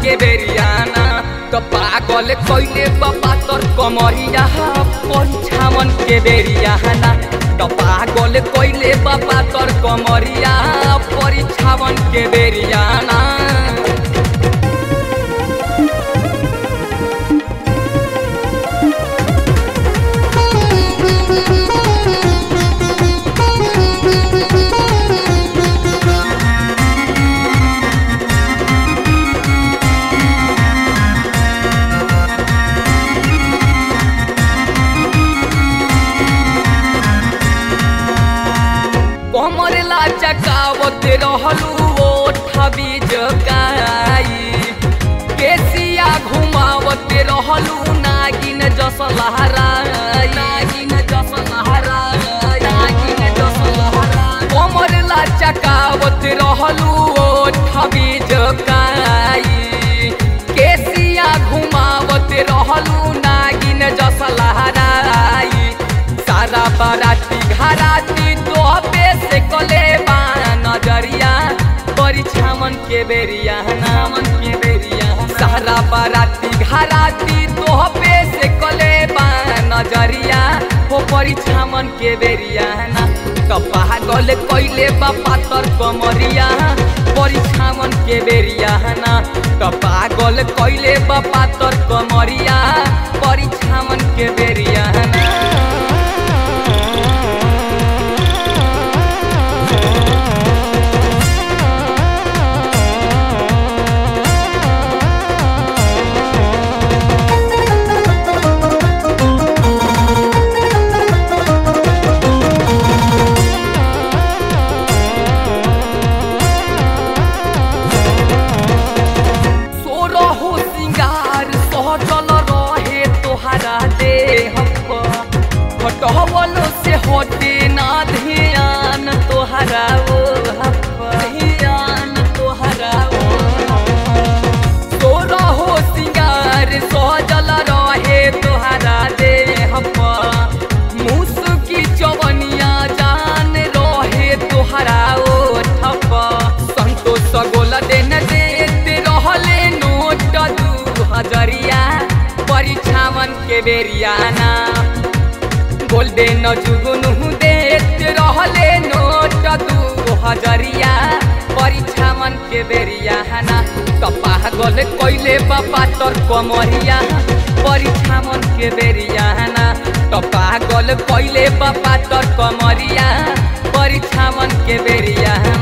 के बेरियाना तो पागल कैले बाबा तोर कमरिया परीक्षावन के बेरियाना तो पागल कैले बाबा तोर कमरिया परीक्षावन के बेरियाना कमर लाचकावत रहलू ओठबी जगाई केसिया घुमावत रहलू नागिन जस लहराई नागिन जस लहराई नागिन जस लहराई कमर लाचकावत रहलू ओठबी जगाई केसिया घुमावत रहलू नागिन जस लहराई सारा बाराती घराती तो से कले बा नजरिया परीक्षावन के बेरिया नामन के बेरिया सारा बाराती घराती तो से कले बा नजरिया हो परीक्षावन के बेरिया ना तो पागल कैले बा पातर कमरिया परीक्षावन के बेरिया ना तो पागल कैले बा पातर कमरिया परीक्षावन के बेरिया ना सोरहो सिंगार सहजल रहे तोहरा देह हटवल से हटे ना ध्यान तोहरा ओ ध्यान तोहरा ओ सोरहो सिंगार सहजल रहे तोहरा देह मुसुकी चवनिया जान रहे तोहरा ओ ठप संतोष गोला देन देते रहले नोट दू हजरिया परीक्षावन के बेरियाना गोल्डन जुगुनु देत रहले नोट दू हजरिया परीक्षावन के बेरियाना कपाह गल कैले बापा तोर कमरिया परीक्षावन के बेरियाना कपाह गल कैले बापा तोर कमरिया परीक्षावन के बेरिया